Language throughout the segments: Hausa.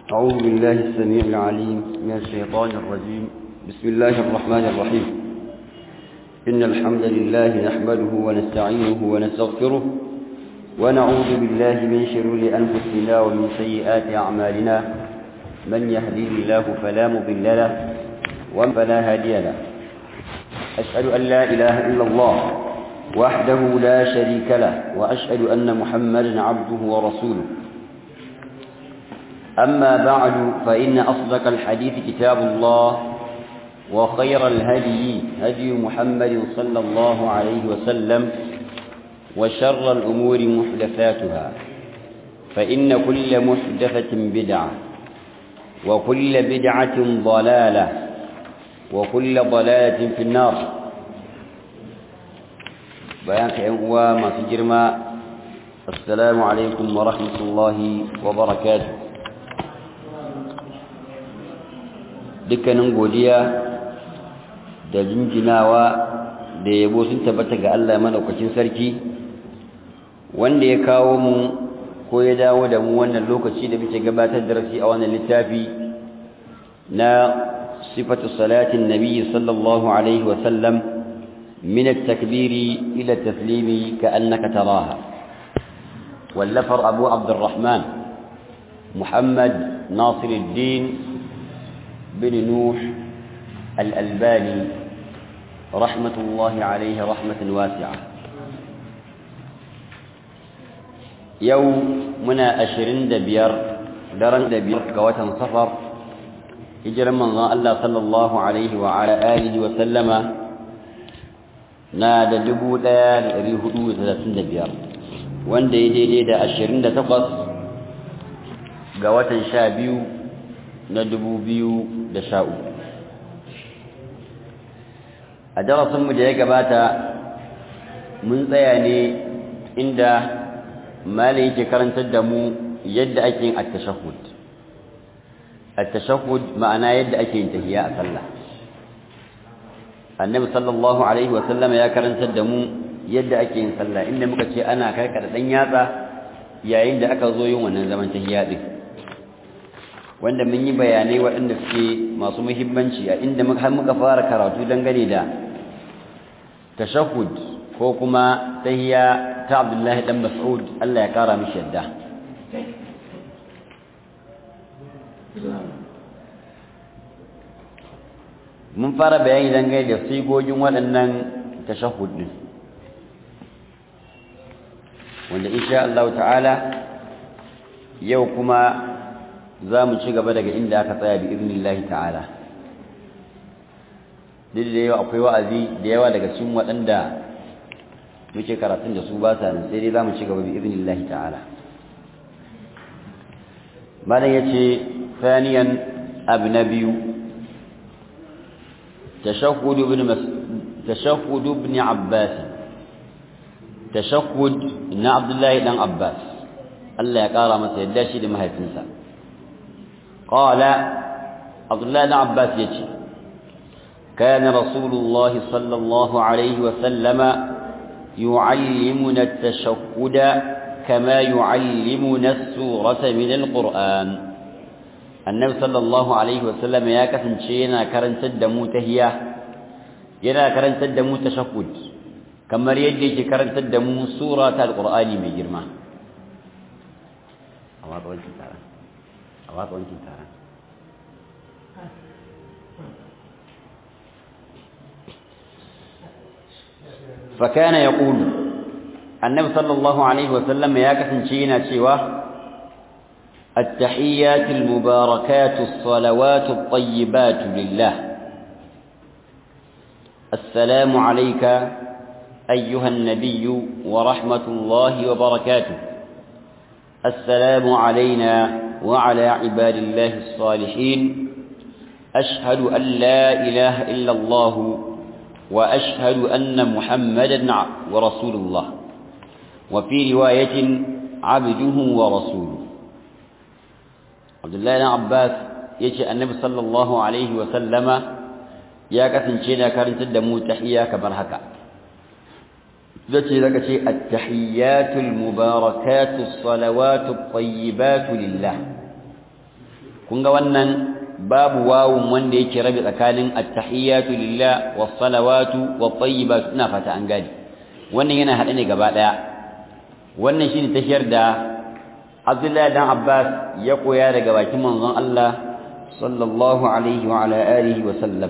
أعوذ بالله السميع العليم من الشيطان الرجيم بسم الله الرحمن الرحيم إن الحمد لله نحمده ونستعينه ونستغفره ونعوذ بالله من شرور أنفسنا ومن سيئات أعمالنا من يهديه الله فلا مضل له ومن فلا هادي له أشهد أن لا إله إلا الله وحده لا شريك له وأشهد أن محمدا عبده ورسوله أما بعد فإن أصدق الحديث كتاب الله وخير الهدي هدي محمد صلى الله عليه وسلم وشر الأمور محدثاتها فإن كل محدثة بدعة وكل بدعة ضلالة وكل ضلالة في النار بيان كأنوا ما تجرم السلام عليكم ورحمة الله وبركاته dukkanin godiya da jinjinawa da yabo sun tabbata ga Allah madaukakin sarki wanda ya kawo mu ko ya dawo da mu wannan lokaci da muke gabatar da rasi a wannan littafi na sifatu salatin nabiyyi sallallahu alaihi wa sallam min at-takbiri ila at-taslimi ka'annaka taraha wallafar abu abdurrahman muhammad nasiruddin بن نوح الألباني رحمة الله عليه رحمة واسعة يوم منا أشرين دبير درن دبير قوة صفر هجر من الله صلى الله عليه وعلى آله وسلم نادى دبو دا ريهدو ثلاثين دبير وان دي دي دي دا أشرين دا تقص قوة شابيو na dubu biyu da sha uku a darasinmu da ya gabata mun tsaya ne inda malin yake karantar da mu yadda ake yin attashahud attashahud ma'ana yadda ake yin tahiyya a sallah annabi sallallahu alaihi wa sallama ya karantar da mu yadda ake yin sallah inda muka ce ana karkada dan yatsa yayin da aka zo yin wannan zaman tahiyya din wanda mun yi bayanai waɗanda suke masu muhimmanci a inda har muka fara karatu dangane da tashahhud ko kuma tahiyya ta Abdullahi dan Mas'ud Allah ya kara mishi yadda mun fara bayani dangane da sigogin waɗannan tashahhud din wanda insha Allah ta'ala yau kuma za mu ci gaba daga inda aka tsaya bi iznillahi ta'ala duk da yawa akwai wa'azi da yawa daga cikin waɗanda muke karatun da su ba sa nan sai dai za mu ci gaba bi iznillahi ta'ala malam ya ce thaniyan abu na biyu tashahhud ibn tashahhud ibn abbas tashahhud na abdullahi dan abbas Allah ya kara masa yadda shi da mahaifinsa قال عبد الله بن عباس يجي كان رسول الله صلى الله عليه وسلم يعلمنا التشهد كما يعلمنا السورة من القرآن النبي صلى الله عليه وسلم يا كسن شينا كرن تدمو تهيا ينا كرن تدمو تشهد كما يدي كرن تدمو سورة القرآن من جرمه أما قلت تعالى a watsa wankin taron فكان يقول النبي صلى الله عليه وسلم يا كسنشينا سوى التحيات المباركات الصلوات الطيبات لله السلام عليك أيها النبي ورحمة الله وبركاته السلام علينا وعلى عباد الله الصالحين أشهد أن لا إله إلا الله وأشهد أن محمدا ورسول الله وفي رواية عبده ورسوله عبد الله بن عباس يجي النبي صلى الله عليه وسلم يا كثن شينا كارن تدمو تحيا كبرهكا ذاتي لك شيء التحيات المباركات الصلوات الطيبات لله kun ga wannan babu wawun wanda yake rabe tsakanin at-tahiyatu lillah was-salawatu wat-tayyibatu ina fata an gadi wannan yana hade ne gaba daya wannan shine tashiyar da Abdullahi dan Abbas ya koya daga bakin manzon Allah sallallahu alaihi wa ala alihi wa sallam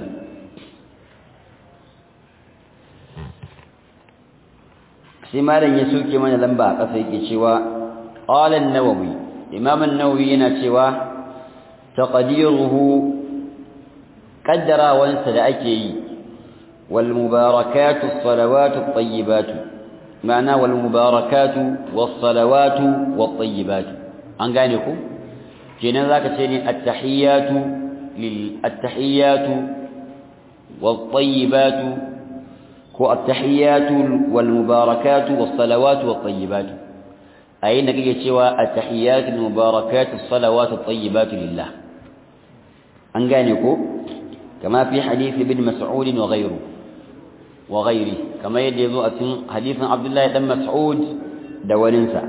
sai malam ya soke mana lamba a ƙasa yake cewa qala an-nawawi imam an-nawawi yana cewa taqdiruhu qaddarawansa da ake yi wal mubarakatu as-salawatu at-tayyibatu ma'ana wal mubarakatu was-salawatu wat-tayyibatu an gane ku kenan zaka ce ne at-tahiyatu lil at-tahiyatu wat-tayyibatu ko at-tahiyatu wal mubarakatu was-salawatu wat-tayyibatu ayin da kake cewa at-tahiyatu wal mubarakatu as-salawatu at-tayyibatu lillah an gane ko kama fi hadith ibn mas'ud wa ghayru wa ghayri kama yadda yazo a cikin hadithin abdullahi dan mas'ud da waninsa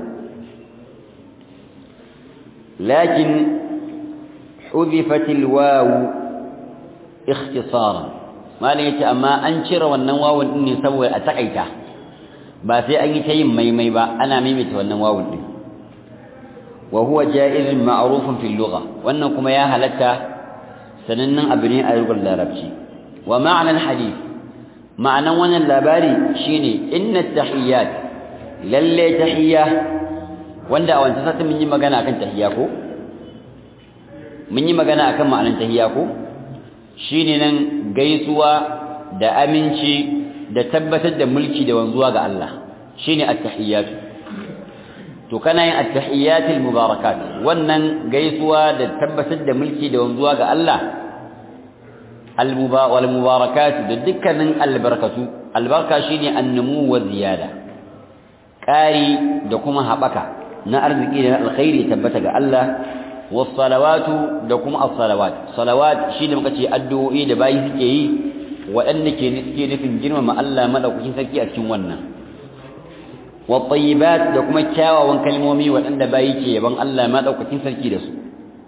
lakin حذفت الواو اختصارا malin yace amma an cire wannan wawun din ne saboda a takaita ba sai an yi ta yin maimai ba ana maimaita wannan wawun din wa huwa jaizun ma'rufun fil lugha wannan kuma ya halatta sanannen abu ne a lugar larabci wa ma'anar hadith ma'anan wannan labari shine inna tahiyyat lalle tahiyya wanda a wancan satin mun yi magana akan tahiyya ko mun yi magana akan ma'anar tahiyya ko shine nan gaisuwa da aminci da tabbatar da mulki da wanzuwa ga Allah shine at-tahiyyatu to kana yin at-tahiyyatul mubarakat wannan gaisuwa da tabbatar da mulki da wanzuwa ga Allah al-wal mubarakat da dukkanin albarkatu albarka shine annumu wa ziyada ƙari da kuma haɓaka na arziki da alkhairi tabbata ga Allah wasalawatu da kuma as-salawat salawat shine muka ce addu'o'i da bayi suke yi waɗanda ke suke nufin girmama Allah madaukakin sarki a cikin wannan wa tayyibat da kuma kyawawan kalmomi waɗanda bayi ke yaban Allah madaukakin sarki da su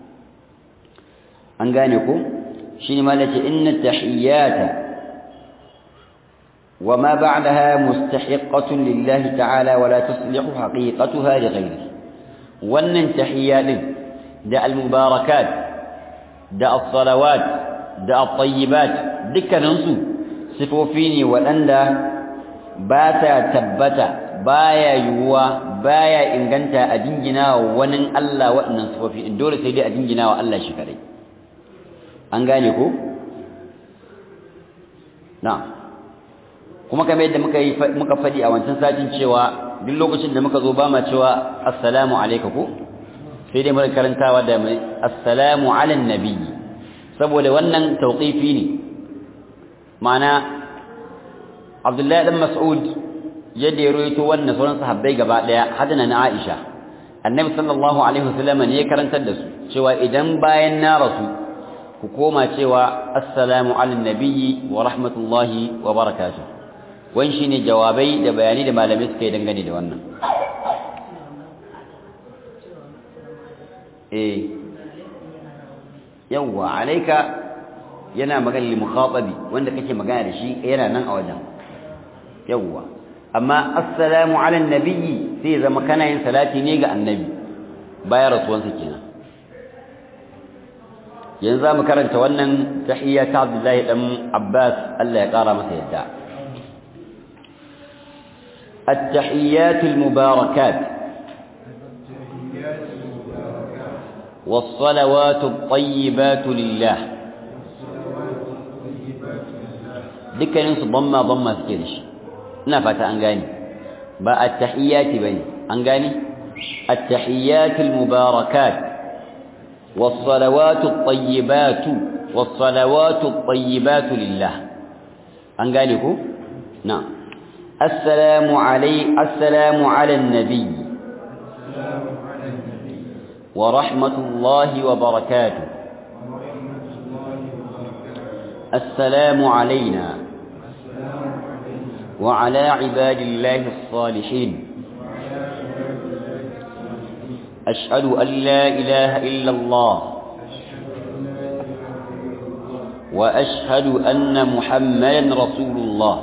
an gane ko shine ma lace inna tahiyyata وما بعدها مستحقة لله تعالى ولا تصلح حقيقتها لغيره wannan tahiyya din da al-mubarakat da as-salawat da at-tayyibat dukkaninsu sifofi ne waɗanda ba ta tabbata baya yiwuwa baya inganta a jingina wa wani Allah waɗannan sifofi in dole sai dai a jingina wa Allah shi kadai an gane ko na kuma kamar yadda muka yi muka faɗi a wancan satin cewa duk lokacin da muka zo ba ma cewa assalamu alayka ko sai dai muka karantawa da mai assalamu ala nabiyyi saboda wannan tawqifi ne ma'ana Abdullahi dan Mas'ud yadda ya rawaito wannan sauran sahabbai gaba daya hadana na Aisha Annabi sallallahu alaihi wasallam ne ya karantar da su cewa idan bayan na rasu ku koma cewa assalamu ala nabiyyi wa rahmatullahi wa barakatuh wan shine jawabai da bayani da malamai suka yi dangane da wannan eh yawwa alayka yana magana li mukhatabi wanda kake magana da shi yana nan a wajen yawwa amma assalamu ala nabiyyi sai zama kana yin salati ne ga annabi bayan rasuwansa kenan yanzu mu karanta wannan tahiyya ta Abdullahi dan Abbas Allah ya kara masa yadda التحيات المباركات والصلوات الطيبات لله dukkaninsu bamma bamma suke da shi ina fata an gane ba at-tahiyyati bane an gane at-tahiyyatul mubarakat was-salawatu at-tayyibatu was-salawatu at-tayyibatu lillah an gane ko na assalamu alai assalamu ala an-nabi wa rahmatullahi wa barakatuh السلام علينا وعلى عباد الله الصالحين أشهد أن لا إله إلا الله وأشهد أن محمدا رسول الله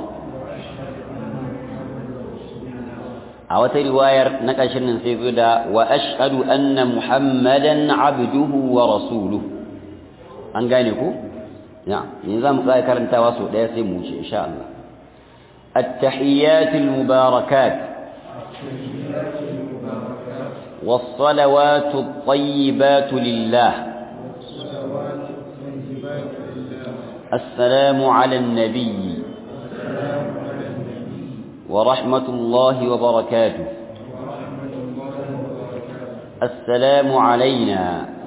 أو رواية نكشن سيدا وأشهد أن محمدا عبده ورسوله أنقانيكو نعم نظام قائل كرنتا واسو لا يسموش إن شاء الله التحيات المباركات والصلوات الطيبات لله السلام على النبي ورحمة الله وبركاته السلام علينا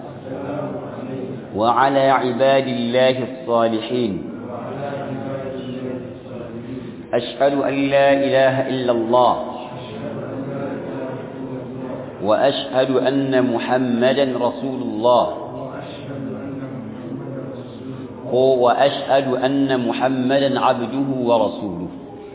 وعلى عباد الله الصالحين أشهد أن لا إله إلا الله وأشهد أن محمدا رسول الله وأشهد أن محمدا عبده ورسوله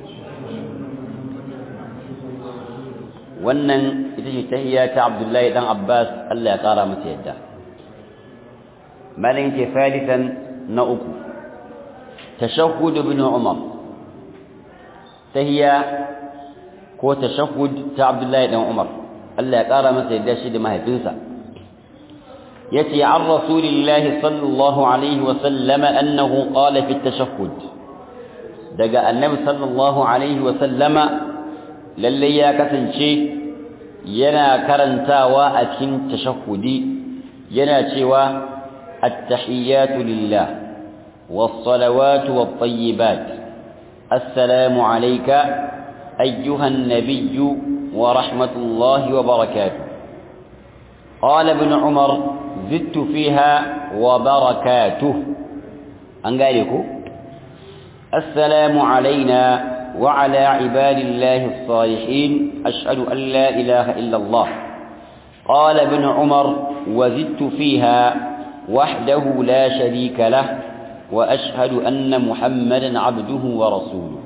wannan ita ce tahiyya ta Abdullahi dan Abbas Allah ya kara masa yadda malin ke salisan na uku tashahhud ibn Umar tahiyya ko tashahhud ta Abdullahi dan Umar Allah ya kara masa yadda shi da mahaifinsa yace an rasulillahi sallallahu alaihi wa sallam annahu qala fi tashahhud daga annabi sallallahu alaihi wa sallama lalle ya kasance yana karantawa a cikin tashahhudi yana cewa at-tahiyyatu lillah was-salawatu wat-tayyibat assalamu alayka ayyuha an-nabiyyu wa rahmatullahi wa barakatuh قال ابن عمر زدت فيها وبركاته أنقالكم السلام علينا وعلى عباد الله الصالحين أشهد أن لا إله إلا الله قال ابن عمر وزدت فيها وحده لا شريك له وأشهد أن محمدا عبده ورسوله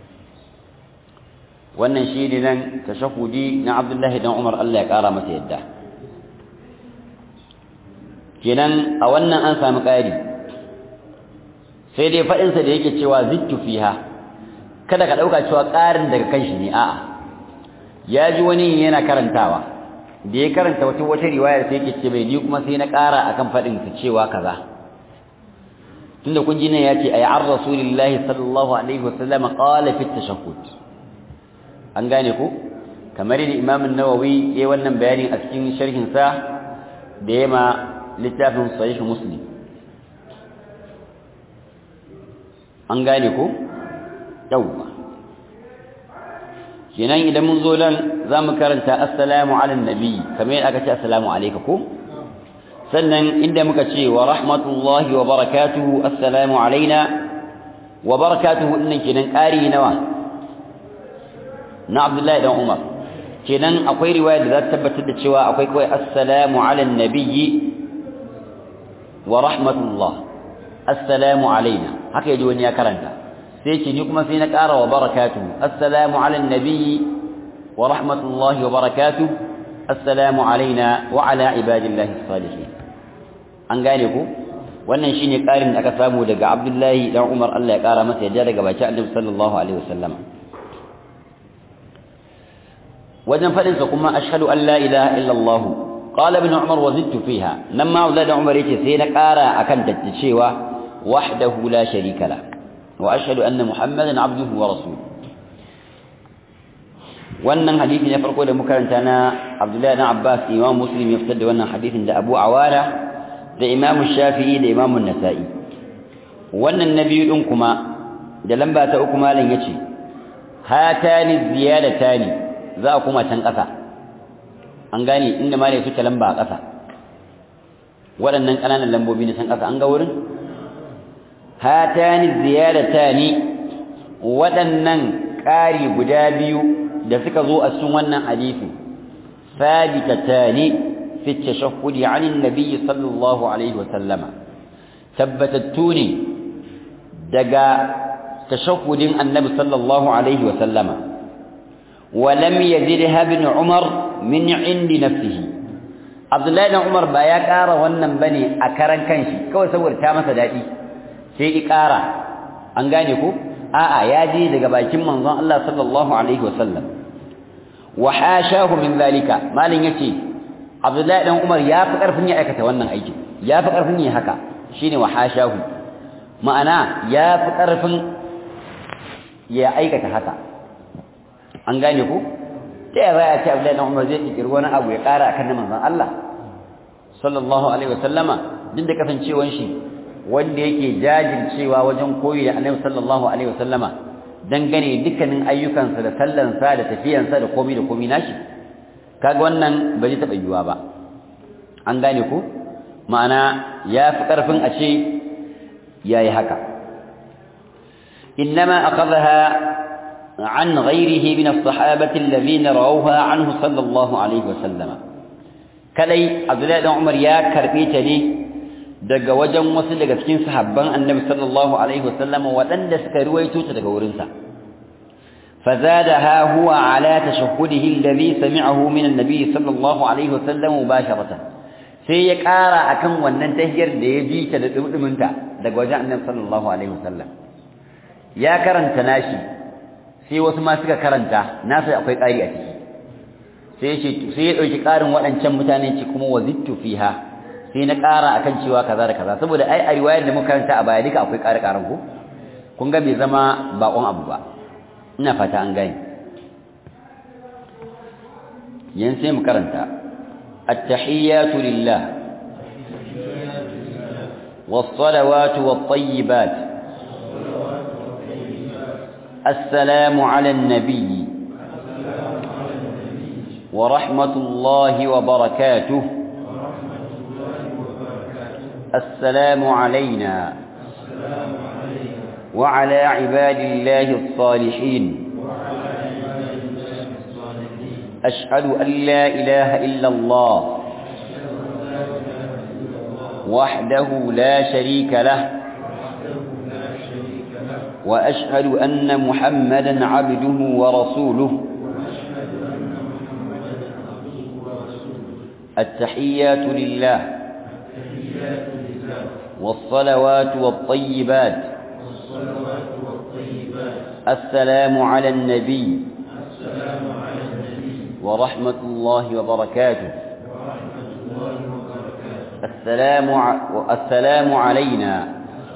wannan shi ne nan tashahudi na Abdullahi dan Umar Allah ya kara masa yadda kenan a wannan an samu ƙari sai dai faɗinsa da yake cewa zittu fiha kada ka ɗauka cewa ƙarin daga kan shi ne a'a ya ji wani yana karantawa da ya karanta wata wata riwayar sai yake ce bai ni kuma sai na ƙara akan faɗin sa cewa kaza tunda kun ji ne ya ce ayi an rasulillahi sallallahu alaihi wasallam qala fi tashahhud an gane ku kamar da imam an-nawawi yayi wannan bayanin a cikin sharhin sa da yema littafin sahih muslim an gane ko yawwa kenan idan mun zo nan zamu karanta assalamu ala nabi kamar yadda aka ce assalamu alayka ko sannan inda muka ce wa rahmatullahi wa barakatuhu assalamu alaina wa barakatuhu dinnan kenan ƙari nawa na Abdullahi dan Umar kenan akwai riwaya da za ta tabbatar da cewa akwai kawai assalamu ala nabiyyi wa rahmatullah assalamu alaina haka yaji wani ya karanta sai ce ni kuma sai na ƙara wa barakatuhu assalamu ala nabiyyi wa rahmatullahi wa barakatuhu assalamu alaina wa ala ibadillahi salihin an gane ku wannan shine ƙarin da aka samu daga Abdullahi dan Umar Allah ya ƙara masa yadda daga baki Annabi sallallahu alaihi wasallam wajen fadin sa kuma ashhadu an la ilaha illa Allah qala ibn Umar wa zidtu fiha nan ma Abdullahi dan Umar yace sai na ƙara akan ta cewa wahdahu la sharika la wa ashhadu anna muhammadan abduhu wa rasuluhu wannan hadisi na farko da muka karanta na Abdullahi dan Abbas Imam Muslim ya fitar da wannan hadisin da Abu Awala da Imam Shafi'i da Imam Nasa'i wannan na biyu din kuma da lamba ta uku malam yace hatani ziyadatani za a kuma can ƙasa an gane inda malam suke lamba a ƙasa waɗannan ƙananan lambobi na can ƙasa an ga wurin hatani ziyadatani waɗannan ƙari guda biyu da suka zo a cikin wannan hadisi sabitatani fi tashahhudi 'an an-nabiy sallallahu alaihi wa sallama tabbatattu ne daga tashahhudin annabi sallallahu alaihi wa sallama wa lam yazidha ibn umar min 'indi nafsihi abdullahi ibn umar ba ya ƙara wannan bane a karan kanshi kawai saboda ta masa dadi sai ikara an gane ko a'a ya ji daga bakin manzon Allah sallallahu alaihi wasallam wa hashahu min zalika malin yace Abdullahi dan Umar ya fi karfin ya aikata wannan aikin ya fi karfin ya haka shine wa hashahu ma'ana ya fi karfin ya aikata haka an gane ko ta yaya ya ce Abdullahi dan Umar zai kirkiri wani abu ya kara akan manzon Allah sallallahu alaihi wasallama duk da kasancewan shi wanda yake jajircewa wajen koyi da Annabi sallallahu alaihi wasallama dangane dukkanin ayyukansa da sallansa da tafiyansa da komai da komai nashi kaga wannan ba zai taba yiwa ba an gane ko ma'ana ya fi karfin a ce yayi haka innama akhadha عن غيره من الصحابة الذين رووها عنه صلى الله عليه وسلم كلي عبد الله بن عمر يا كربيتا ne daga wajen wasu daga cikin sahabban Annabi sallallahu alaihi wasallam waɗanda suka ruwaito ta daga wurinsa fazadaha huwa ala tashahhudihi alladhi sami'ahu min an-nabi sallallahu alaihi wasallam mubasharatan sai ya ƙara akan wannan tahiyar da ya ji ta da dumudumunta daga wajen Annabi sallallahu alaihi wasallam ya karanta nashi sai wasu ma suka karanta nasa akwai ƙari a ciki sai ce sai ya dauki ƙarin waɗancan mutane ce kuma wazittu fiha sai na ƙara akan cewa kaza da kaza saboda ai a riwayar da muka karanta a baya duka akwai ƙari ƙaran ko kun ga bai zama bakon abu ba ina fata an gane yan sai mu karanta at-tahiyyatu lillah was-salawatu wat-tayyibat السلام على النبي ورحمة الله وبركاته السلام علينا وعلى عباد الله الصالحين أشهد أن لا إله إلا الله وحده لا شريك له وأشهد أن محمدا عبده ورسوله التحيات لله والصلوات والطيبات السلام على النبي ورحمة الله وبركاته السلام السلام علينا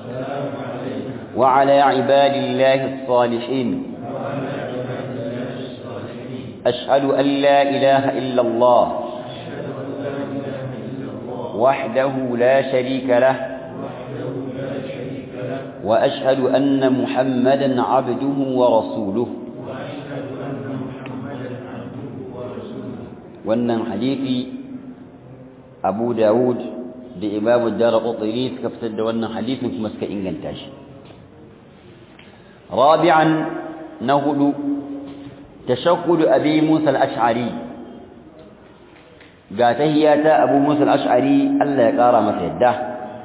وعلى عباد الله الصالحين أشهد أن لا إله إلا الله وحده لا شريك له وأشهد أن محمدا عبده ورسوله wannan hadisi Abu Dawud da Imam Ad-Darqutni suka fitar da wannan hadisin kuma suka inganta shi رابعا نهد تشكل أبي موسى الأشعري قاتهيات أبو موسى الأشعري ألا يقار مسيده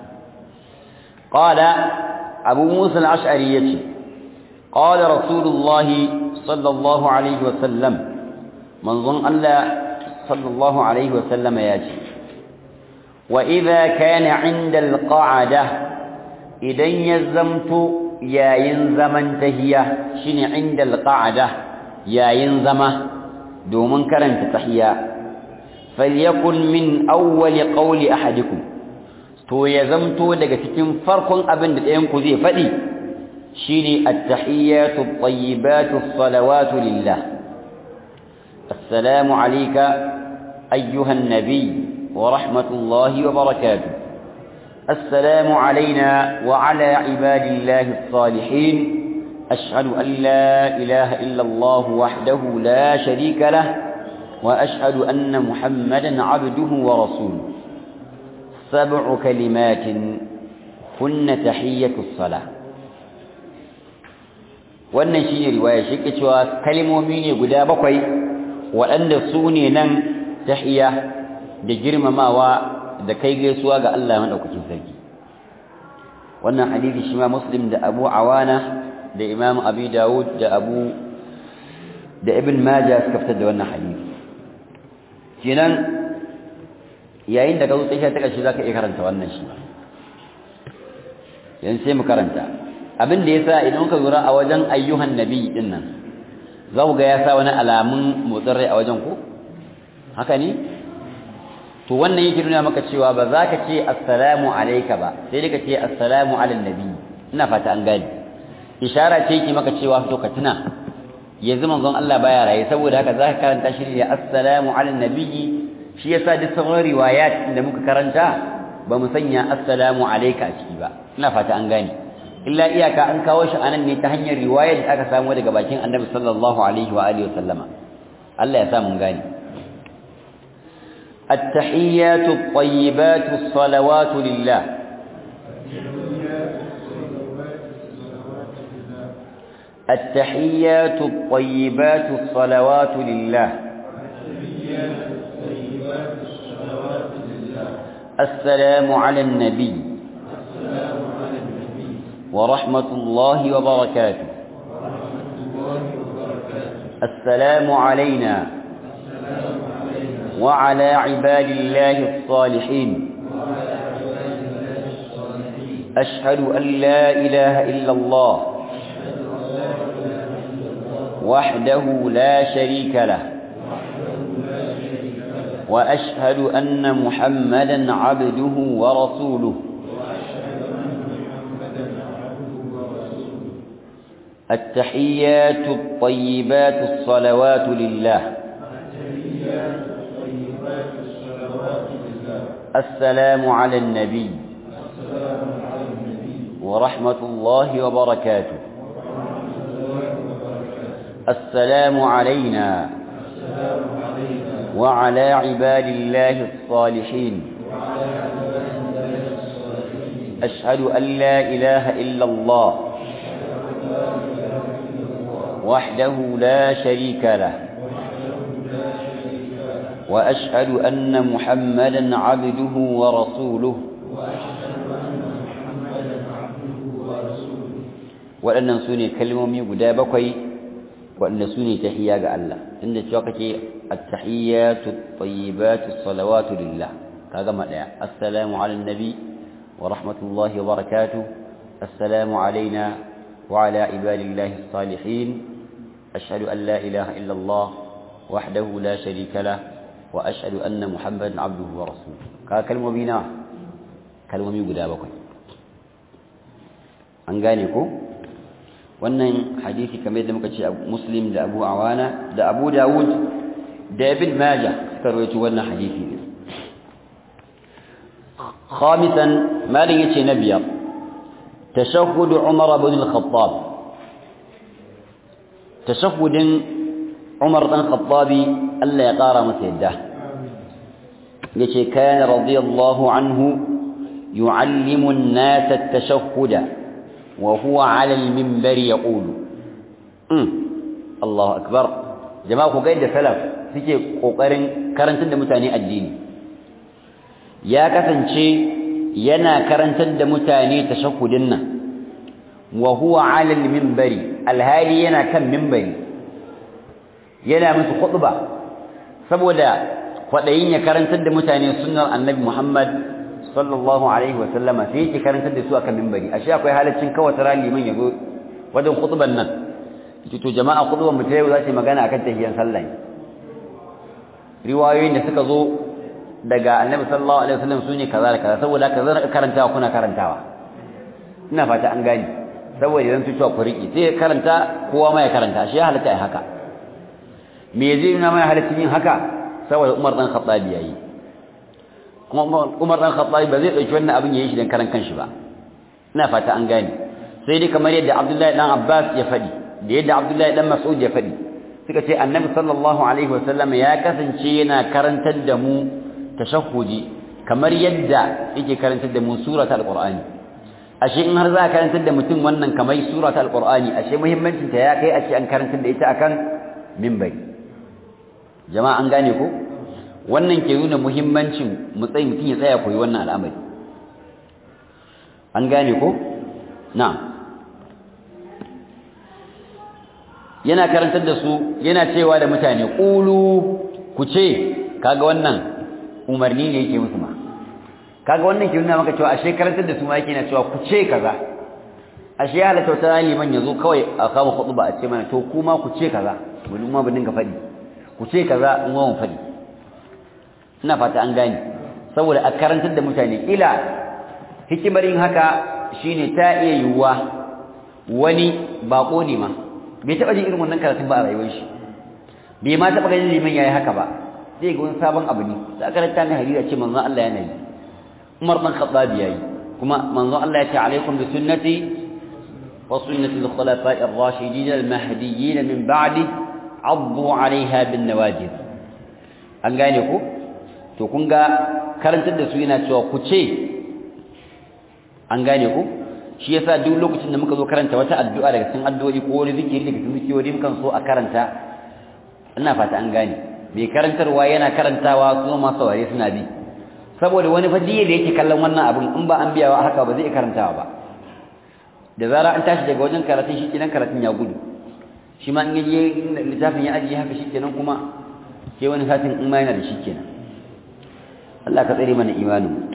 قال أبو موسى الأشعري يتي قال رسول الله صلى الله عليه وسلم من ظن ألا صلى الله عليه وسلم ياتي وإذا كان عند القعدة إذا يزمت yayin zaman tahiya shine inda alqa'ada yayin zama domin karanta tahiya falyakun min awwal qawli ahadikum to ya zamto daga cikin farkon abin da ɗayan ku zai faɗi shine at-tahiyatu at-tayyibatu as-salawatu lillah assalamu alayka ayyuha an-nabiy wa rahmatullahi wa barakatuh السلام علينا وعلى عباد الله الصالحين أشهد أن لا إله إلا الله وحده لا شريك له وأشهد أن محمدا عبده ورسوله سبع كلمات هن تحية الصلاة wannan shi ne riwaya shi ke cewa kalmomi ne guda bakwai waɗanda su ne nan tahiya da girmamawa da kai gaisuwa ga Allah madaukakin sarki wannan hadisi shi ma muslim da abu awana da imam abi dawud da abu da ibn majah suka fitar da wannan hadisi kenan yayin da ka zo tsakiya ta kashi zaka iya karanta wannan shi yanzu sai mu karanta abin da yasa idan ka lura a wajen ayyuhan nabi din nan za ku ga ya sa wani alamun motsin rai a wajen ku haka ne to wannan yake nuna maka cewa ba za ka ce assalamu alayka ba sai dai ka ce assalamu ala nabi ina fata an gane ishara ce yake maka cewa to ka tuna yanzu manzon Allah baya raye saboda haka za ka karanta shi ne assalamu ala nabi shi yasa duk sauran riwayat da muka karanta ba mu sanya assalamu alayka a ciki ba ina fata an gane illa iyaka an kawo shi anan ne ta hanyar riwayar da aka samu daga bakin Annabi sallallahu alaihi wa alihi wasallama Allah ya sa mun gane التحيات الطيبات الصلوات لله التحيات الطيبات الصلوات لله السلام على النبي ورحمة الله وبركاته السلام علينا وعلى عباد الله الصالحين أشهد أن لا إله إلا الله وحده لا شريك له وأشهد أن محمدا عبده ورسوله التحيات الطيبات الصلوات لله السلام على النبي ورحمة الله وبركاته السلام علينا وعلى عباد الله الصالحين أشهد أن لا إله إلا الله وحده لا شريك له وأشهد أن محمدا عبده ورسوله waɗannan su ne kalmomi guda bakwai waɗanda su ne tahiyya ga Allah inda cewa kake at-tahiyyatu at-tayyibatu as-salawatu lillah ka gama daya assalamu ala nabi wa rahmatullahi wa barakatuh assalamu alaina wa ala ibadillahi as-salihin ashhadu an la ilaha illa Allah wahdahu la sharika lah wa ashhadu anna muhammadan abduhu wa rasuluhu ka kalmomi na kalmomi guda bakwai an gane ko wannan hadisi kamar yadda muka ce muslim da abu awana da abu dawud da ibn majah suka rawaito wannan hadisi ne khamisan malin yace na biyar tashahhud umar ibn al-khattab tashahhudin umar dan khattabi Allah ya kara masa yadda yace kana radiyallahu anhu yu'allimu an-nas at-tashahhuda وهو على المنبر يقول امم الله اكبر jama'a ku ga yadda salaf suke kokarin karantar da mutane addini ya kasance yana karantar da mutane tashahhudin nan wa huwa 'ala al-minbari alhali yana kan minbari yana musu khutba saboda kwadayin ya karantar da mutane sunnar annabi Muhammad sallallahu alaihi wasallama sai yake karantar da su akan minbari ashe akwai halaccin kawai tara liman yazo wajen khutban nan yace to jama'a khutban mu tayi za ta magana akan tahiyan sallah riwayoyin da suka zo daga annabi sallallahu alaihi wasallam sune kaza da kaza saboda kaza na karantawa kuna karantawa ina fata an gani saboda idan tucewa ku riki sai karanta kowa ma ya karanta ashe halatta ai haka me zai nuna mai halaccin yin haka saboda Umar dan Khattabi yayi kuma Umar dan Khattabi ba zai dauki wannan abin yayin shi dan karan kanshi ba ina fata an gane sai dai kamar yadda Abdullahi dan Abbas ya fadi da yadda Abdullahi dan Mas'ud ya fadi suka ce Annabi sallallahu alaihi wasallam ya kasance yana karantar da mu tashahhudi kamar yadda yake karantar da mu suratul alqur'ani ashe in har za ka karantar da mutum wannan kamar suratul alqur'ani ashe muhimmancin ta ya kai a ce an karantar da ita akan minbari jama'a an gane ko wannan ke nuna muhimmancin mutsayi mutum ya tsaya koyi wannan al'amari an gane ko na yana karantar da su yana cewa da mutane ƙulu ku ce kaga wannan umarni ne yake musu ma kaga wannan ke nuna maka cewa ashe karantar da su ma yake na cewa ku ce kaza ashe ya halatta wata liman ya zo kawai a kama khutba a ce mana to kuma ku ce kaza mu ma mu dinga faɗi ku ce kaza in mu faɗi ina fata an gane saboda a karantar da mutane ila hikimar yin haka shine ta iya yiwuwa wani bako ne ma bai taɓa jin irin wannan karatun ba a rayuwar shi bai ma taɓa ganin liman yayi haka ba zai ga wani sabon abu ne da karanta ne hadisi ce manzon Allah yana yi Umar dan Khattab yayi kuma manzon Allah ya ce alaikum bi sunnati wa sunnati al-khulafa'i ar-rashidin al-mahdiyyin min ba'di addu 'alayha bin nawajid an gane ku to kun ga karantar da su yana cewa ku ce an gane ku shi yasa duk lokacin da muka zo karanta wata addu'a daga cikin addu'o'i ko wani zikiri daga cikin zikirori mukan so a karanta ina fata an gane mai karantarwa yana karantawa su ma saurare suna bi saboda wani fadiye da yake kallon wannan abin in ba an biyawa haka ba zai karantawa ba da zara an tashi daga wajen karatun shi kenan karatun ya gudu shi ma in yaje littafin ya ajiye haka shi kenan kuma sai wani satin in ma yana da shi kenan Allah ka tsare mana imanin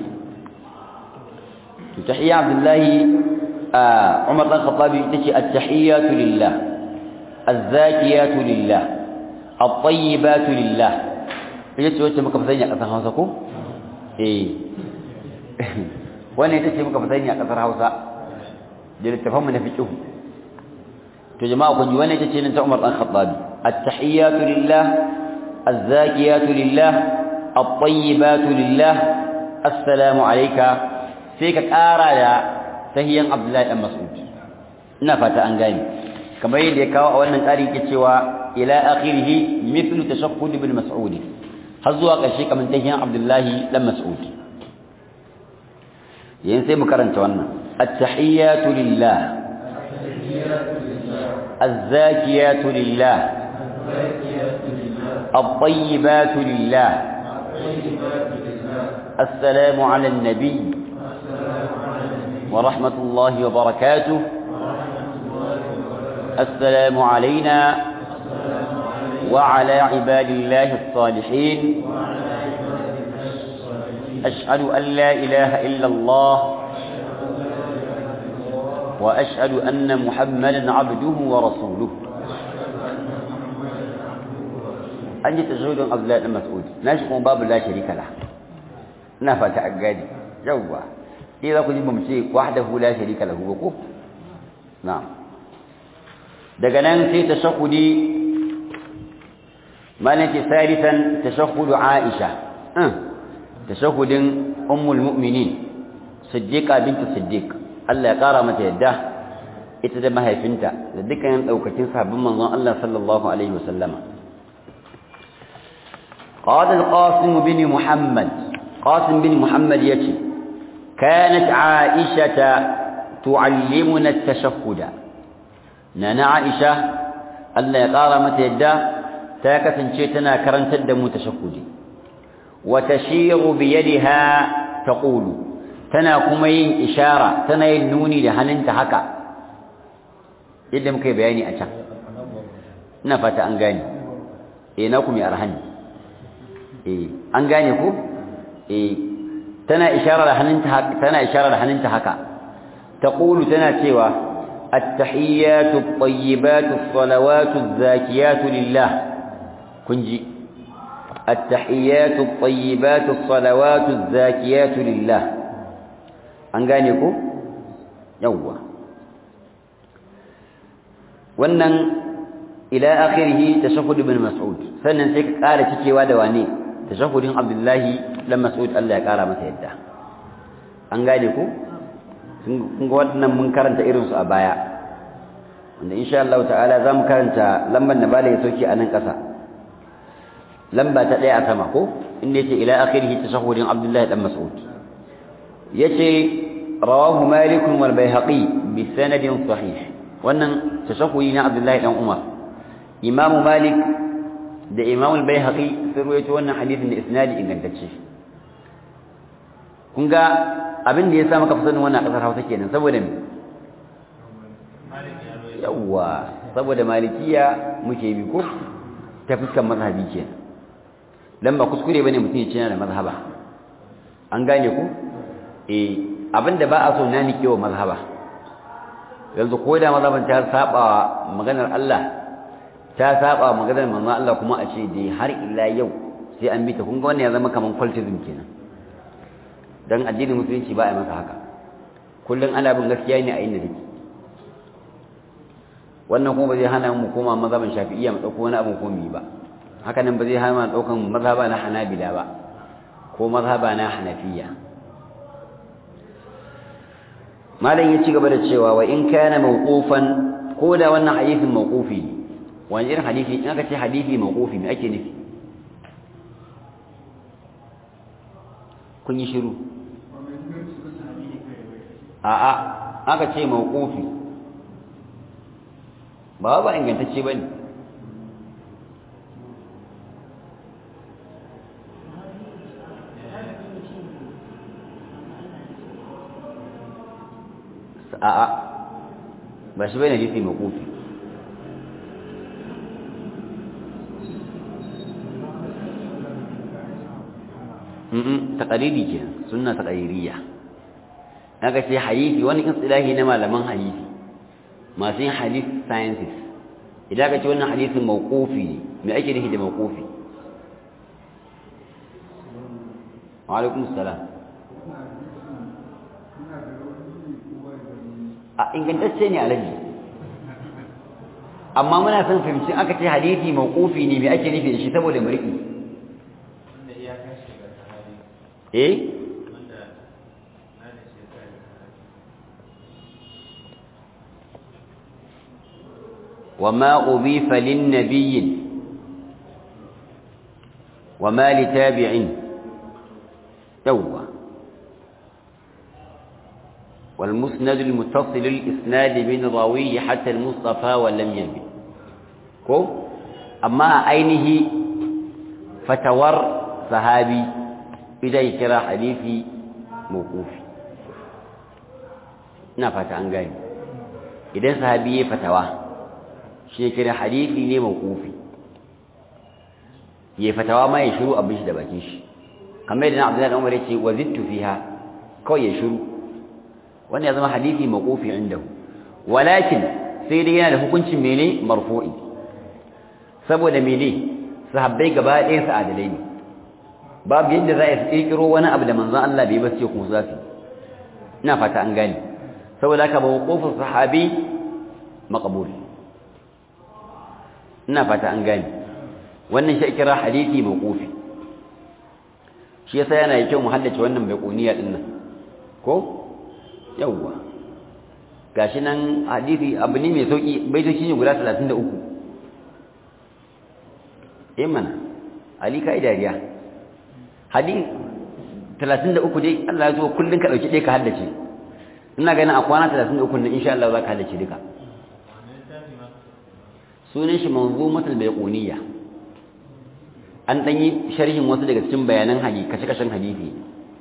tahiyya abdullahi umar dan khattabi tace at-tahiyyatu lillah az-zakiyatu lillah at-tayyibatu lillah yace wacce muka fasanya a kasar Hausa ko eh wannan ita ce muka fasanya a kasar Hausa da littafin mu na fiqh to jama'a kun ji wannan ita ce nan ta Umar dan Khattabi at-tahiyyatu lillah az-zakiyatu lillah at-tayyibatu lillah assalamu alayka sai ka ƙara da tahiyan Abdullahi dan Mas'ud ina fata an gane kamar yadda ya kawo a wannan ƙari yake cewa ila akhirih mithlu tashahhud ibn Mas'ud har zuwa ƙarshe kamar tahiyan Abdullahi dan Mas'ud yayin sai mu karanta wannan at-tahiyyatu lillah الزاكيات لله الطيبات لله السلام على النبي ورحمة الله وبركاته السلام علينا وعلى عباد الله الصالحين أشهد أن لا إله إلا الله وأشهد أن محمدا عبده ورسوله أنت تشهد عبد الله بن مسعود ناشق باب لا شريك له نفت أجادي جوا إذا كنت ممشي وحده لا شريك له وقوف نعم daga nan sai tashahudi malaki salisan tashahudu Aisha tashahudin ummul mu'minin siddiqa bint siddiq Allah ya kara mata yadda ita da mahaifinta da dukkan daukacin sabbin manzon Allah sallallahu alaihi wasallama قال القاسم بن محمد قاسم بن محمد يتي كانت عائشة تعلمنا التشهد نانا عائشة ألا يقار متى يدى تاكة شيتنا كرنت الدم تشهدي وتشير بيدها تقول تنا كمين إشارة تنا ينوني لهننت حكا يدم كي بياني أشا نفت أنغاني إيه ناكم يا أرهني إيه أنغاني كو إيه تنا إشارة لهننت حكا تنا إشارة لهننت حكا تقول تنا سوى التحيات الطيبات الصلوات الزاكيات لله كنجي التحيات الطيبات الصلوات الزاكيات لله an gane ku yawwa wannan ila akhirih tashahhud ibn mas'ud sannan sai ka kara cikewa da wane tashahhudin abdullahi dan mas'ud Allah ya kara masa yadda an gane ku kun ga wannan mun karanta irin su a baya wanda insha Allah ta'ala zamu karanta lambar da bala ya soke a nan kasa lamba ta daya a sama ko inda yace ila akhirih tashahhudin abdullahi dan mas'ud yace rawahu malik wal bayhaqi bi sanadin sahih wannan tashahhudi na abdullahi dan umar imamu malik da imamu al bayhaqi sun rawaito wannan hadisin da isnadi ingantacce kun ga abin da yasa maka fasanin wannan kasar Hausa kenan saboda me yawa saboda malikiya muke bi ko ta fuskan mazhabi kenan dan ba kuskure bane mutum ya ce yana da mazhaba an gane ku eh abinda ba a so na nike wa mazhaba yanzu ko da mazhaban ta saba maganar Allah ta saba maganar manzon Allah kuma a ce dai har illa yau sai an bi ta kun ga wannan ya zama kaman cultism kenan dan addinin musulunci ba a masa haka kullun ana bin gaskiya ne a inda take wannan kuma ba zai hana mu koma mazhaban shafi'iyya mu dauko wani abu ko mu yi ba haka nan ba zai hana mu daukan mazhaba na hanabila ba ko mazhaba na hanafiya malam ya ci gaba da cewa wa in kana mawqufan ko da wannan hadisin mawqufi ne wani irin hadisi in aka ce hadisi mawqufi me ake nufi kun yi shiru a'a aka ce mawqufi ba ba ingantacce bane a'a ba shi bane hadisi mawqufi mm taqariri kenan sunna taqaririya naga sai hadisi wani istilahi na malaman hadisi masu yin hadith sciences idan ka ce wannan hadisin mawqufi ne me ake nufi da mawqufi wa alaikum assalam a ingantacce ne alaji amma muna son fahimci aka ce hadisi mawqufi ne me ake nufi da shi saboda muriki eh وما أضيف للنبي وما لتابع توه والمسند المتصل الإسناد من راويه حتى المصطفى ولم ينبي كو أما عينه فتور صحابي إذا يكرى حديثي موقوفي نفت عن قال إذا صحابي فتوى شيكرى حديثي ne موقوفي ya fatawa ma ya shiru abin shi da bakin shi kamar yadda Abdullahi Umar yace wazittu fiha kawai ya shiru wannan ya zama hadisi mawqufi indahu walakin sai dai yana da hukuncin mene marfu'i saboda mene sahabbai gaba ɗayan su adalai ne babu yadda za a kirkiro wani abu da manzon Allah bai ba sai kuma za su ina fata an gane saboda haka mawqufin sahabi maqbul ina fata an gane wannan shi kira hadisi mawqufi shi yasa yana da kyau mu haddace wannan baiquniya din nan ko yawwa gashi nan hadisi abu ne mai sauki baitoci ne guda 33 eh mana ali kai dariya hadisi 33 dai Allah ya zo kullun ka dauki dai ka haddace ina ganin a kwana 33 nan insha Allah za ka haddace duka sunan shi manzumatul baiquniya an dan yi sharhin wasu daga cikin bayanan hadisi kashe-kashen hadisi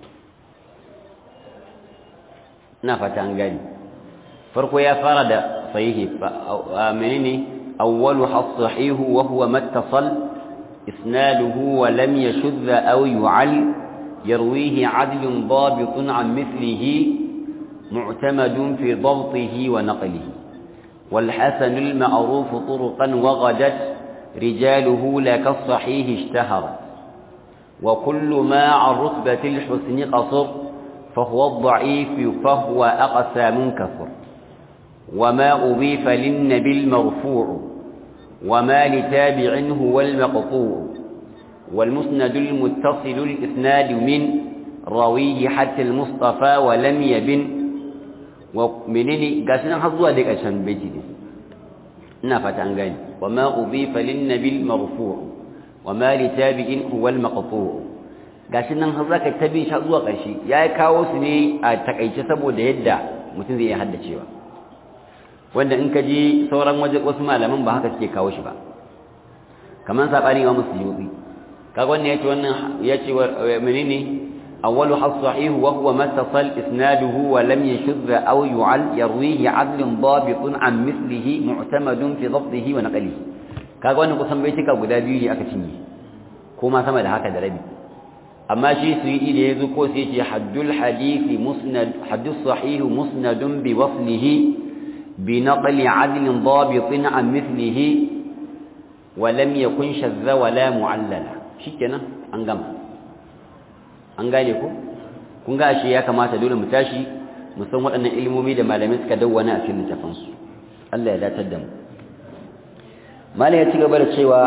ina fata an gani farko ya fara da sahihi menene awwalu as-sahihu wa huwa mattasal isnaduhu wa lam yashudh aw yu'al yarwihi 'adlun dabitun 'an mithlihi mu'tamadun fi dhabtihi wa naqlihi والحسن المعروف طرقا وغدت رجاله لك الصحيح اشتهرت وكل ما عن رتبة الحسن قصر فهو الضعيف فهو أقسى منكسر وما أضيف للنبي المرفوع وما لتابع هو المقطوع والمسند المتصل الإسناد من راويه حتى المصطفى ولم يبن ومنني قاسنا حظوا ديك عشان بيتي دي نافت عن قال وما أضيف للنبي المرفوع وما لتابع هو المقطوع gashi nan har zaka tabi shi zuwa ƙarshe ya kawo su ne a takaice saboda yadda mutum zai iya haddacewa wanda in ka ji sauran waje wasu malaman ba haka suke kawo shi ba kaman sabani wa musyubi kaga wannan yace wannan yace menene awwalu as-sahih wa huwa mattasal isnaduhu wa lam yashudh aw yu'al yarwihi 'adlun dabitun an mithlihi mu'tamadun fi dhabtihi wa naqlihi kaga wannan kusan baitika guda biyu ne aka cinye ko ma sama da haka da rabi amma shi su yi da yazo ko sai ce haddul hadisi musnad haddus sahih musnadun bi waslihi bi naqli adl dabit an mithlihi wa lam yakun shadha wa la mu'allala shikenan an gama an gane ku kun ga shi ya kamata dole mu tashi mu san waɗannan ilmomi da malamai suka dawwana a cikin littafansu Allah ya datar da mu malam ya ci gaba da cewa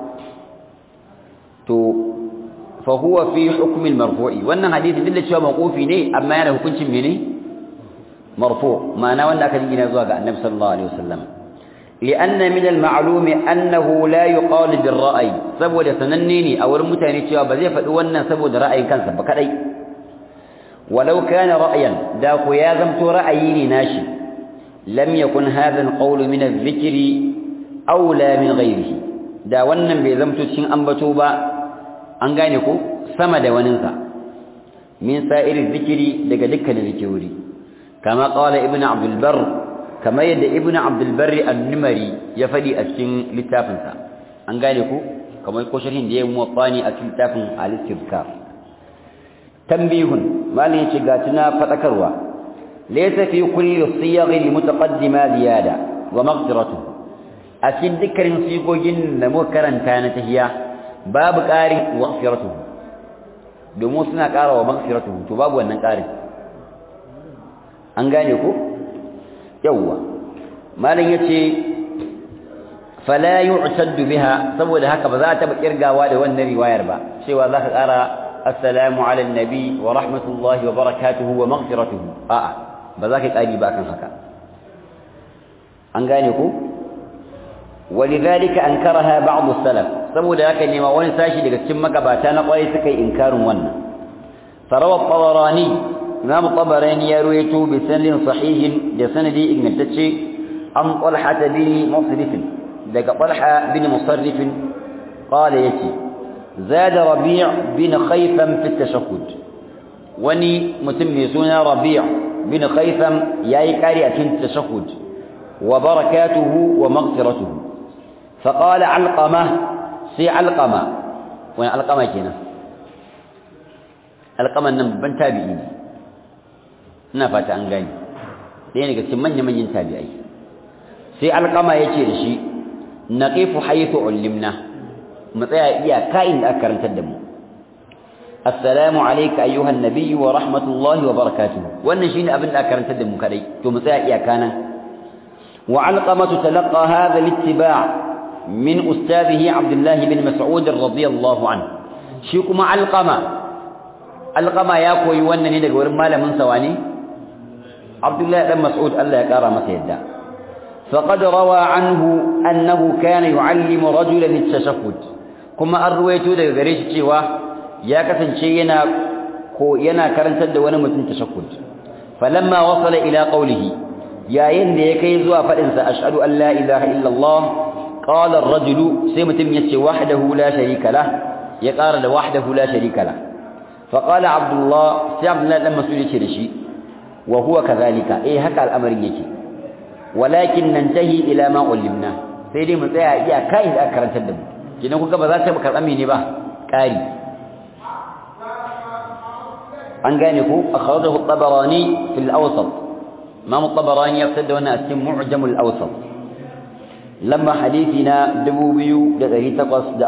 to fa huwa fi hukm al-marfu'i wannan hadisi duk da cewa mawqufi ne amma yana hukuncin mene marfu ma'ana wanda aka jingina zuwa ga annabi sallallahu alaihi wasallam li'anna min al-ma'lum annahu la yuqalu bir-ra'yi saboda sananne ne a wurin mutane cewa ba zai faɗi wannan saboda ra'ayin kansa ba kadai walau kana ra'yan da ku ya zamto ra'ayi ne nashi lam yakun hadha al-qawl min adh-dhikri aula min ghairihi da wannan bai zamto cikin ambato ba an gane ko sama da waninsa min sa'iri zikiri daga dukkanin zikiri kama qala ibnu abdul bar kama yadda ibnu abdul bar an-numari ya fadi a cikin littafinsa an gane ko kamar ko sharhin da ya muwaffani a cikin littafin al-istibkar tanbihun malin yace ga tuna fadakarwa laysa fi kulli siyagh al-mutaqaddima ziyada wa maghfiratuhu a cikin dukkanin sigogin da muka karanta na tahiya babu ƙarin maghfiratuhu domin suna ƙara wa maghfiratuhu to babu wannan ƙarin an gane ko yawwa malam yace fala yu'taddu biha saboda haka ba za ta taba kirgawa da wannan riwayar ba cewa za ka ƙara assalamu ala nabi wa rahmatullahi wa barakatuhu wa maghfiratuhu a'a ba za ka ƙari ba kan haka an gane ko ولذلك انكرها بعض السلف saboda haka ne ma wani sashi daga cikin magabata na kwarai suka yi inkarin wannan farawa tabarani imam tabarani ya ruwaito bi sanadin sahihin da sanadi ingantacce an talha bin musrif daga talha bin musarrif qala yati zada rabi' bin khaytham fi tashahhud wani mutum mai suna rabi' bin khaytham yayi kari a cikin tashahhud wa barakatuhu wa maghfiratuhu فقال علقمة سي علقمة وين علقمة كنا علقمة نبن تابعين نفات عن غاني لأنك سمن من ينتابعي سي علقمة يتي لشي نقف حيث علمنا مطيع إيا كائن أكرن تدمو السلام عليك أيها النبي ورحمة الله وبركاته والنشين أبن أكرن تدمو كري تمطيع إيا كان وعلقمة تلقى هذا الاتباع من أستاذه عبد الله بن مسعود رضي الله عنه شيكما علقمة علقمة ياكو يوانا ندق ورمالا من سواني عبد الله بن مسعود الله يكارى مسيدا فقد روى عنه أنه كان يعلم رجلا التشهد كما أرويتو دقى غريش تشيوا يا كسن شينا كو ينا كرنتد وانا متن تشهد فلما وصل إلى قوله يا يندي كيزوا فإنسى أشهد أن لا إله إلا الله قال الرجل سيمتم يتي وحده لا شريك له يقال وحده لا شريك له فقال عبد الله سي عبد الله لما سئل شيء وهو كذلك ايه هكا الامر يجي ولكن ننتهي الى ما علمنا sai dai mu tsaya iya kai da aka karantar da mu kidan kuka ba za ta karɓa mini ba ƙari an gane ku akhrajahu at-tabarani fil awsat imam at-tabarani ya fitar da wannan a cikin mu'jam al-awsat lamba hadithina 2848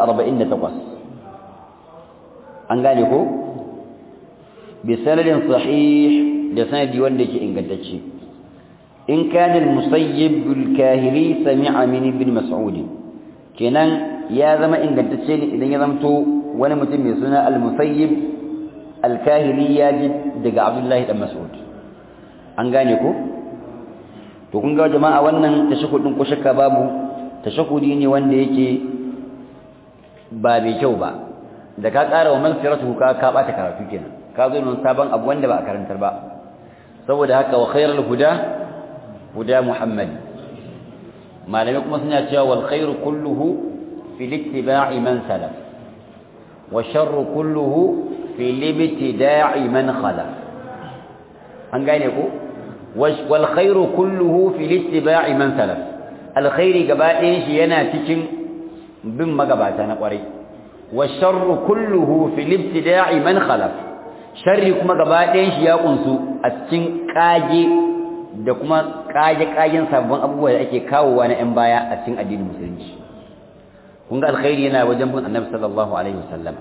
an gane ko bi sanadin sahih da sanadi wanda yake ingantacce in kana al-musayyib al-kahili sami'a min ibn mas'ud kenan ya zama ingantacce ne idan ya zamto wani mutum mai suna al-musayyib al-kahili ya ji daga abdullahi dan mas'ud an gane ko to kun ga jama'a wannan tashahhudin ko shakka babu tashahhudi ne wanda yake ba mai kyau ba da ka ƙara wa maghfiratu ka ka bata karatu kenan ka zo nan sabon abu wanda ba a karantar ba saboda haka wa khairul huda huda muhammad malamai kuma suna cewa wal khairu kulluhu fi ittiba'i man salaf wa sharru kulluhu fi ibtida'i man khalaf an gane ko wal khairu kulluhu fi ittiba'i man salaf alkhairi gaba ɗayan shi yana cikin bin magabata na ƙwarai wa sharru kulluhu fil ibtida'i man khalaf sharri kuma gaba ɗayan shi ya kunsu a cikin kage da kuma kage kagen sabbin abubuwa da ake kawowa na 'yan baya a cikin addinin musulunci kun ga alkhairi yana wajen bin annabi sallallahu alaihi wasallam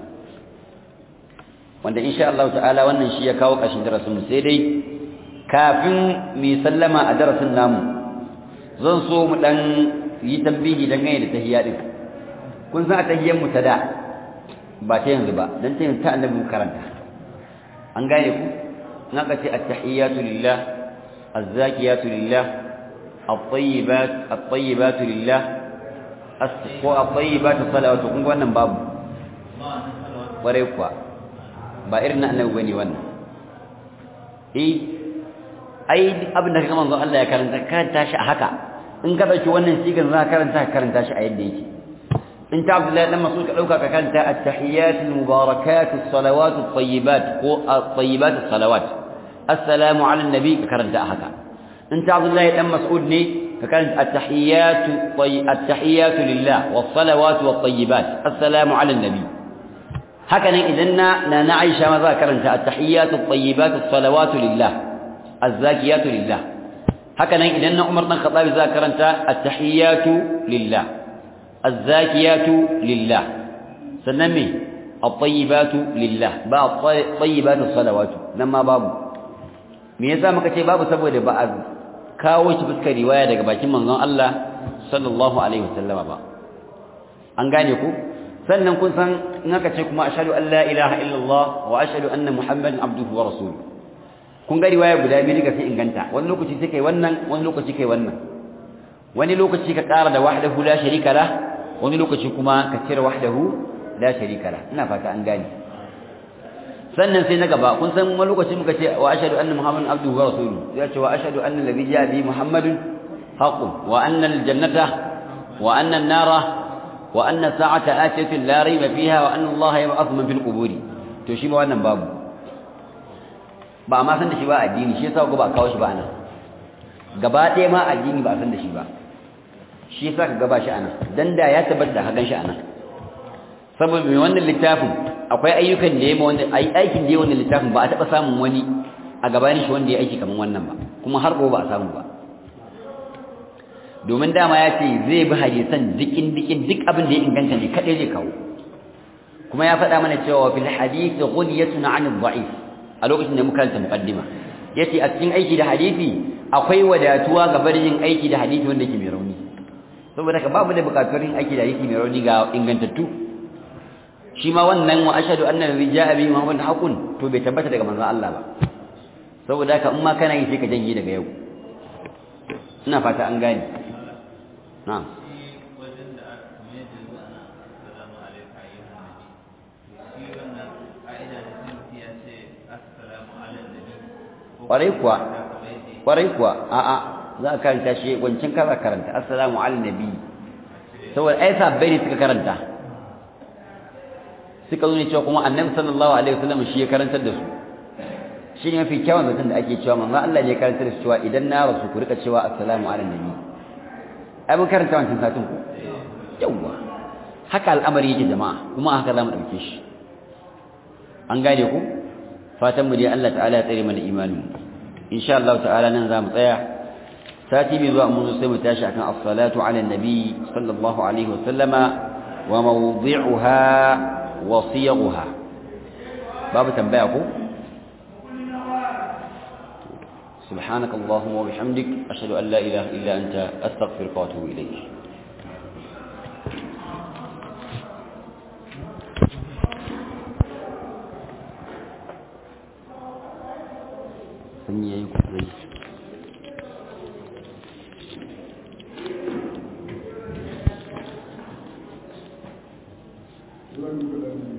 wanda insha Allah ta'ala wannan shi ya kawo ƙarshen darasin mu sai dai kafin mu sallama a darasin namu zan so mu dan yi tambihi dangane da tahiyya din kun san a tahiyyar mu ta da ba ta yanzu ba dan ta yanzu ta annabi mu karanta an gane ku in aka ce at-tahiyyatu lillah az-zakiyatu lillah at-tayyibat at-tayyibatu lillah ko at-tayyibatu salawatu kun ga wannan babu kware kuwa ba irin na annabi bane wannan eh ai abin da kaga manzon Allah ya karanta karanta shi a haka in ka dauki wannan sigar za ka karanta ka karanta shi a yadda yake in ta Abdullahi dan Mas'ud ka dauka ka karanta at-tahiyyat al-mubarakat as-salawat at-tayyibat ko at-tayyibat as-salawat assalamu ala an-nabi ka karanta a haka in ta Abdullahi dan Mas'ud ne ka karanta at-tahiyyat at-tahiyyat lillah was-salawat wat-tayyibat assalamu ala an-nabi haka nan idan na na Aisha ma za ka karanta at-tahiyyat at-tayyibat as-salawat lillah az-zakiyatu lillah haka nan idan na Umar dan Khattab za ka karanta at-tahiyyatu lillah az-zakiyatu lillah sannan me at-tayyibatu lillah ba at-tayyibatu as-salawatu nan ma babu me yasa muka ce babu saboda ba a kawo shi fuskar riwaya daga bakin manzon Allah sallallahu alaihi wasallama ba an gane ku sannan kun san in aka ce kuma ashhadu an la ilaha illallah wa ashhadu anna muhammadan abduhu wa rasuluhu kun ga riwaya guda biyu daga sai inganta wani lokaci sai kai wannan wani lokaci kai wannan wani lokaci ka ƙara da wahdahu la sharika lah wani lokaci kuma ka cire wahdahu la sharika lah ina fata an gane sannan sai na gaba kun san wani lokaci muka ce wa ashhadu anna muhammadan abduhu wa rasuluhu ya ce wa ashhadu anna alladhi ja'a bi muhammadun haqqun wa anna al-jannata wa anna an-nara wa anna sa'ata atiyatu la rayba fiha wa anna allaha yab'athu man fil quburi to shi ma wannan babu ba ma san da shi ba addini shi yasa ko ba kawo shi ba anan gaba ɗaya ma addini ba san da shi ba shi yasa ka gaba shi anan dan da ya tabbata da hagan shi anan saboda mai wannan littafin akwai ayyukan da ya ma wanda aikin da ya wannan littafin ba a taɓa samun wani a gabanin shi wanda ya aiki kamar wannan ba kuma har ba a samu ba domin dama ya ce zai bi hadisan dikin dikin duk abin da ya inganta ne kadai zai kawo kuma ya faɗa mana cewa fil hadith ghunyatun 'an ad-da'if a lokacin da muka karanta muqaddima yace a cikin aiki da hadisi akwai wadatuwa ga barin yin aiki da hadisi wanda yake mai rauni saboda ka babu da bukatun yin aiki da hadisi mai rauni ga ingantattu shi ma wannan wa ashhadu anna nabi ja'a bi muhammad haqqun to bai tabbata daga manzon Allah ba saboda ka in ma kana yi sai ka janye daga yau ina fata an gane na'am kwarai kuwa kwarai kuwa a'a za a karanta shi wancan kaza karanta assalamu ala nabi saboda ai sabbai ne suka karanta suka zo ne cewa kuma annabi sallallahu alaihi wasallam shi ya karantar da su shi ne mafi kyawun zaton da ake cewa manzo Allah ya karantar da su cewa idan na rasu ku rika cewa assalamu ala nabi ai mun karanta wancan satin ku yawa haka al'amari yake jama'a kuma haka za mu dauke shi an gane ku fatan mu dai Allah ta'ala ya tsare mana imanin insha Allah ta'ala nan zamu tsaya sati bi zuwa mun sai mu tashi akan as-salatu 'ala an-nabi sallallahu alaihi wa sallama wa mawdi'uha wa siyaghuha babu tambaya ko سبحانك اللهم وبحمدك أشهد أن لا إله إلا أنت أستغفرك وأتوب إليك sanyi ya yi kusurai Thank you.